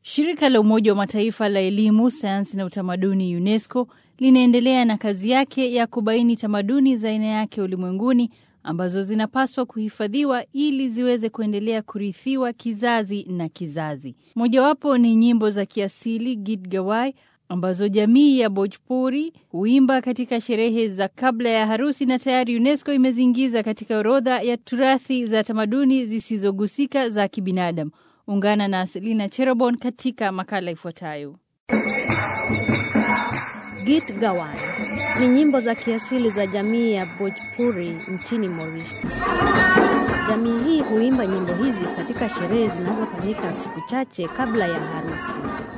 Shirika la Umoja wa Mataifa la Elimu, Sayansi na Utamaduni, UNESCO, linaendelea na kazi yake ya kubaini tamaduni za aina yake ulimwenguni ambazo zinapaswa kuhifadhiwa ili ziweze kuendelea kurithiwa kizazi na kizazi. Mojawapo ni nyimbo za kiasili Git Gawai ambazo jamii ya Bhojpuri huimba katika sherehe za kabla ya harusi na tayari UNESCO imeziingiza katika orodha ya turathi za tamaduni zisizogusika za kibinadamu. Ungana na Selina Cherobon katika makala ifuatayo. Git Gawan ni nyimbo za kiasili za jamii ya Bhojpuri nchini Mauritius. Jamii hii huimba nyimbo hizi katika sherehe zinazofanyika siku chache kabla ya harusi.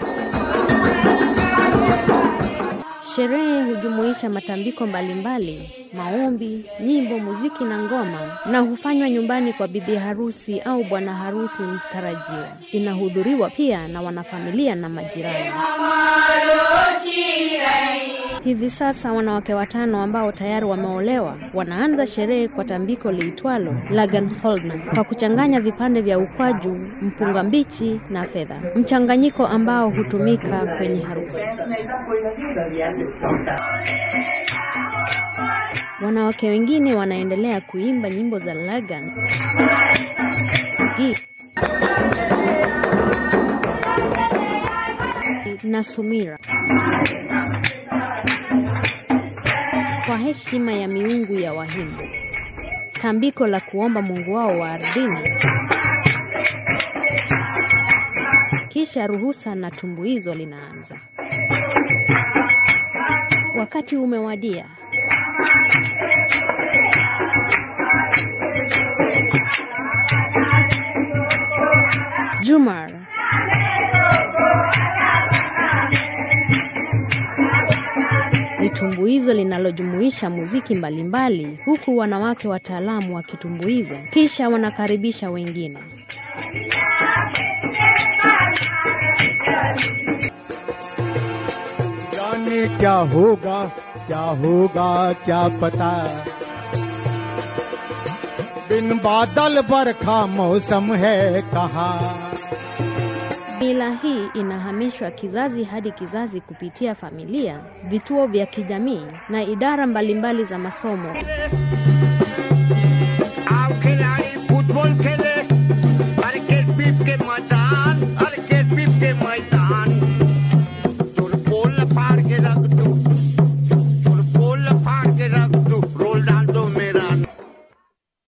Sherehe hujumuisha matambiko mbalimbali, maombi, nyimbo, muziki na ngoma, na hufanywa nyumbani kwa bibi harusi au bwana harusi mtarajiwa. Inahudhuriwa pia na wanafamilia na majirani. Hivi sasa wanawake watano ambao tayari wameolewa wanaanza sherehe kwa tambiko liitwalo Lagan Holna kwa kuchanganya vipande vya ukwaju, mpunga mbichi na fedha, mchanganyiko ambao hutumika kwenye harusi. Wanawake wengine wanaendelea kuimba nyimbo za Lagan Git na Sumira kwa heshima ya miungu ya Wahindu, tambiko la kuomba mungu wao wa ardhini. Kisha ruhusa na tumbuizo linaanza. Wakati umewadia. Jumar ni tumbuizo linalojumuisha muziki mbalimbali mbali, huku wanawake wataalamu wakitumbuiza kisha wanakaribisha wengine. जाने क्या होगा क्या होगा क्या पता बिन बादल बरखा मौसम है कहा Mila hii inahamishwa kizazi hadi kizazi kupitia familia, vituo vya kijamii na idara mbalimbali za masomo.